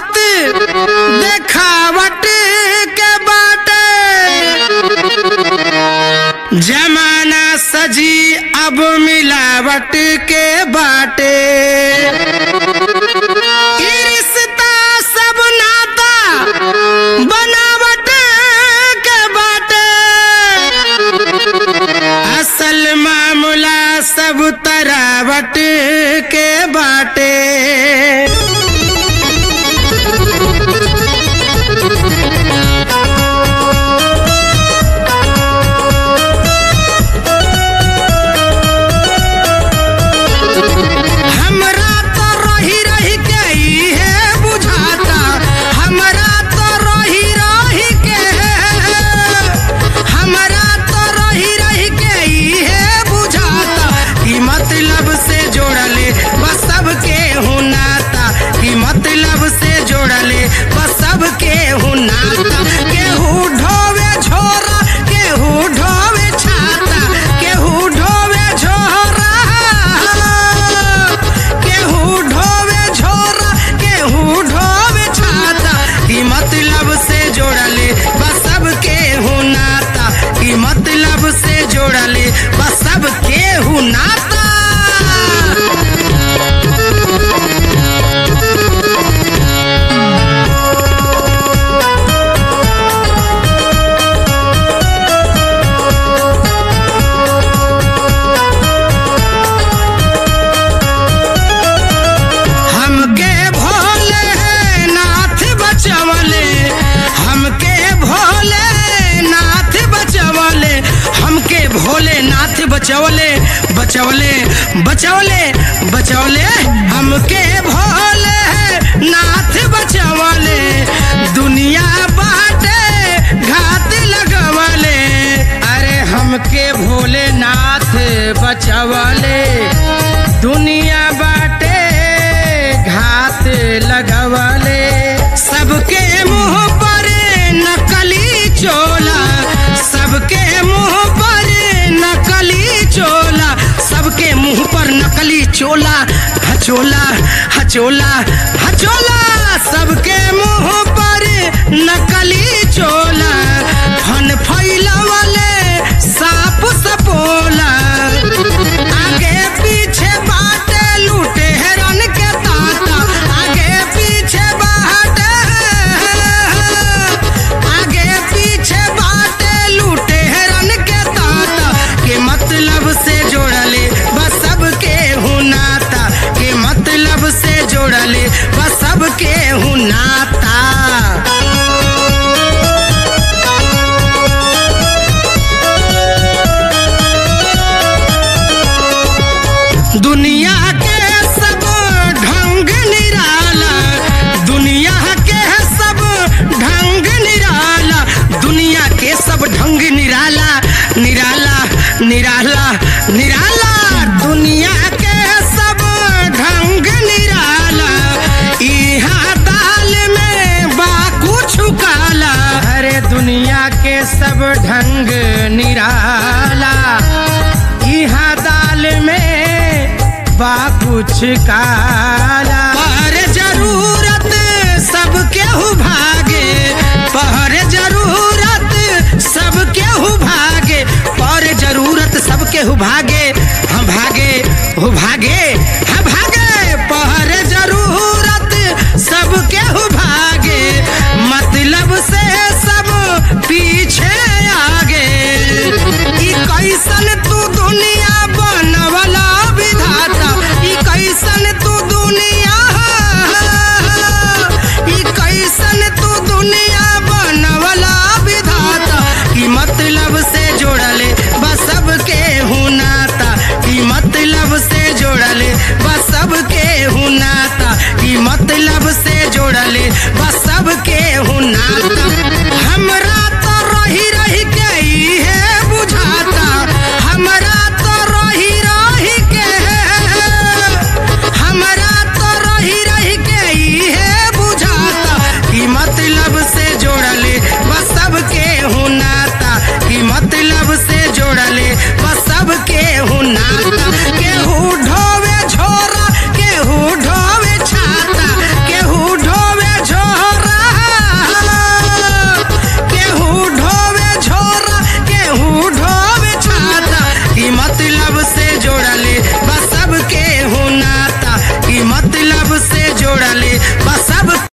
आवत देखावट के बाटे जमाना सजी अब मिलावट के बाटे ई रिश्ता सब नाता बनावट के बाटे असल मामला सब तरावट के बाटे हमरा तो रही रही के इहे बुझाता हमरा तो रही रही के हमरा तो रही रही के इहे बुझाता कि मतलब से जोड़ले बस सबके हुनाता कि मतलब से जोड़ले बस सबके हुनाता केहू ढोवे झोरा केहू ढोवे छाता केहू ढोवे झोरा केहू ढोवे झोरा केहू ढोवे छाता कि मतलब से जोड़ले बस सबके हुनाता कि मतलब से जोड़ले बस सबके हुनाता हमके भोले नाथ बचवले हमके भोले नाथ बचवले हमके भोले नाथ बचवले बचवले बचवले बचवले हमके भोले नाथ बचवले दुनिया बाटे घात लगवले अरे हमके भोले नाथ बचवले दुनिया बाटे घात लगवले सबके मुंह पर नकली चोला सबके मुंह पर नकली चोला सबके मुंह पर नकली चोला हचोला हचोला हचोला सबके मुंह पर नकली चोला फन फैलवले साप सपोला आगे पीछे बाटे लूटे हेरन के ताता आगे पीछे बाटे आगे पीछे बाटे लूटे हेरन के ताता के मतलब से जोड़ले बस सबके हुनाता के मतलब से जोड़ले बस सबके हुनाता दुनिया के सब ढंग निराला दुनिया के सब ढंग निराला दुनिया के सब ढंग निराला निराला निराला निराला दुनिया के सब ढंग निराला इहा दाल में बा कुछ काला अरे दुनिया के सब ढंग निराला इहा दाल में बा कुछ काला पर जरूरत सब केहू भागे पर जरूरत सब केहू भागे पर जरूरत सब केहू भागे हम भागे हो भागे हम भागे पर जरूरत सब केहू भागे मतलब से सब पीछे आगे ई कैसन तू दुनिया बनवला विधाता ई कैसन तू दुनिया ई कैसन तू दुनिया बनवला विधाता की मतलब से जोड़ले बस सबके हुनाता की मतलब से जोड़ले बस सबके हुनाता की मतलब से जोड़ले बस सबके हुनाता हमरा तो रही रही के इहे बुझाता हमरा तो रही रही के हमरा तो रही रही के इहे बुझाता कि मतलब से जोड़ले बस सबके हुनाता कि मतलब से जोड़ले बस सबके हुनाता केहू ढोवे झोरा केहू ढोवे छाता केहू ढोवे झोरा जोड़ले बस सब